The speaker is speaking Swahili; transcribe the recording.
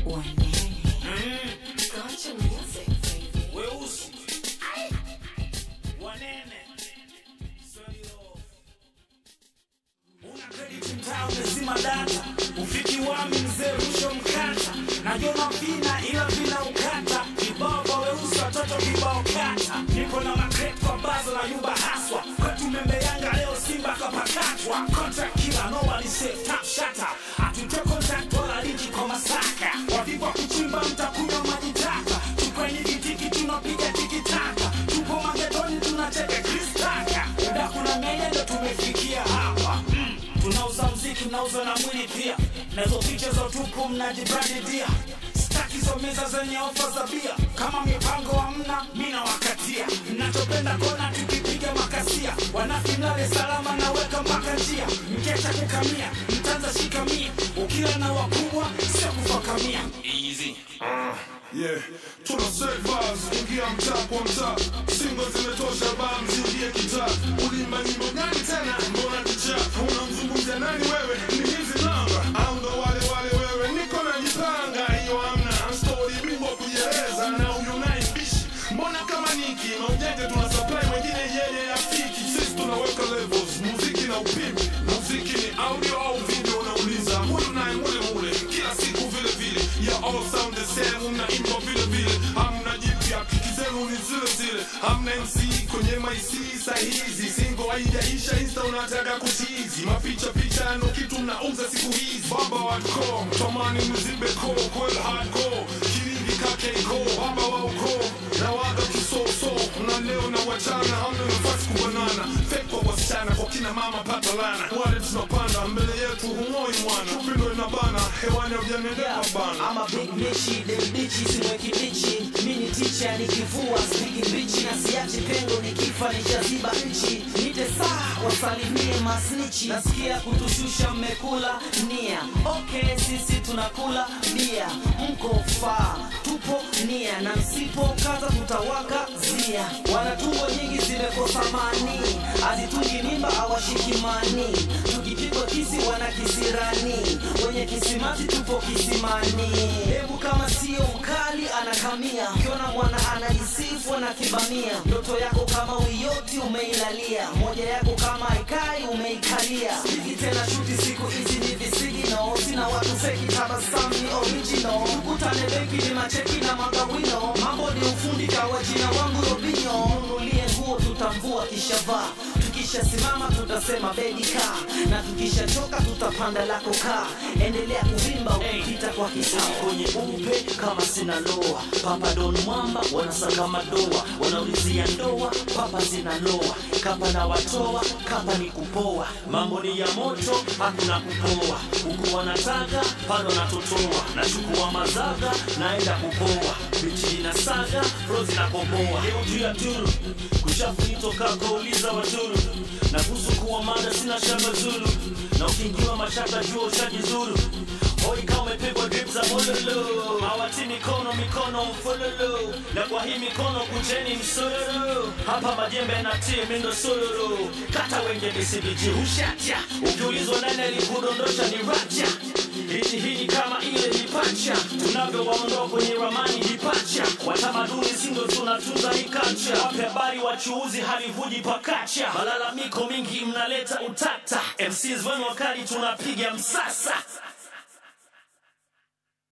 Country music, baby. weusi wanene una credit mtaa umezima data ufiki wami mzee rusho mkata najona vina ila vina ukata kibao kwa weusi watoto kibao kata nipo na makret kwa bazo na nyumba haswa kwetu membe yanga leo simba kapakatwa contract kila no walisave tap shata atute contract wala liji kwa masaka wavivwa kuchimba mtakunywa maji taka tukweni vitiki tunapiga tikitaka tupo magetoni tunacheka kristaka uda kuna menendo tumefikia hapa mm. tunauza mziki mnauza na mwili pia nazo picha za utupu mnajibradidia staki zo meza zenye ofa za bia kama mipango hamna mina wakatia mnachopenda kona tukipiga makasia wanafinale salama naweka mpaka njia mkesha kukamia mtanza shikamia ukila na wakubwa sio kufakamia easy Yeah, tuna set vibes, ingia mtaa kwa mtaa, singo zimetosha bam, zingie kitaa. Ulimba nyimbo gani tena? Mbona kichafu? Unamzungumzia nani wewe? Ni hizi namba au ndo wale wale wewe? Niko najipanga, hiyo hamna story, bingwa kujieleza na huyu naye mbishi. Mbona kama niki maujanja tuna supply, wengine yeye afiki. Sisi tunaweka levels, muziki na upimi. Muziki ni audio au video, unauliza huyu naye mule mule, kila siku vile vile. Yeah, all sound the same, mnaimba vile vile, hamna jipya, kiki zenu ni zile zile, hamna MC kwenye maisi sahizi, singo haijaisha, insta unataka kuchizi, mapicha picha ndo kitu mnauza siku hizi, baba hardcore, tamani mzibe ko, kwel hardcore, kiringi kake ko, baba wa ukoo, na waga kisoso, na leo na wachana, hamna nafasi kubanana, fake kwa wasichana, kwa kina mama pata lana, wale tunapanda mbele yetu humoi mwana, upendo inabana, hewani haujanendeka bana. I'm a big bitchy, them bitches simweki bichi mini ticha nikivua spigi bichi na siachi pengo nikifa nishaziba nchi nite saa wasalimie masnichi nasikia kutushusha mmekula nia okay sisi tunakula bia mko faa tupo nia na msipo kaza tutawaka zia wanatumbo nyingi zimekosa mani azitungi mimba awashikimani tukipigwa kisi wana kisirani wenye kisimati tupo kisimani hebu kama sio mkali anakamia ukiona mwana anajisifu anakibamia ndoto yako kama uyoti umeilalia moja yako kama ikai umeikalia siki tena shuti siku hizi ni visigi no sina watu feki tabasamu ni original tukutane benki ni macheki na magawino mambo ni ufundi kawa jina wangu robinyo nunulie nguo tutamvua kishavaa tukishasimama tutasema bedi kaa na tukishachoka tutapanda lako kaa endelea kuvimba ukipita kwa kisawa kwenye upe kama sina loa papa don mwamba wanasaka madoa wanaulizia ndoa papa zinaloa kapa na watoa kapa ni kupoa mambo ni ya moto hakuna kupoa huku wanataka palo natotoa nachukua mazaga naenda kupoa bichi na saga rozi na kopoa leo juu ya turu kushafunitoka kauliza waturu na kuhusu kuwa mada sina shamba zulu na ukiingiwa mashaka jua ushajizuru Hoi kama umepigwa drip za mololo Mawati mikono mikono mfololo Na kwa hii mikono kunjeni msololo Hapa majembe na tie mindo sololo Kata wenge BCBG hushacha Ukiulizwa nani alikudondosha ni racha Hiti hii ni kama ile ni pacha Tunavyowaondoa kwenye ramani ni pacha Watamaduni sindo tunatunza hii culture Wape habari wachuuzi halivuji pakacha Malalamiko mingi mnaleta utata MCs wenu wakali tunapiga msasa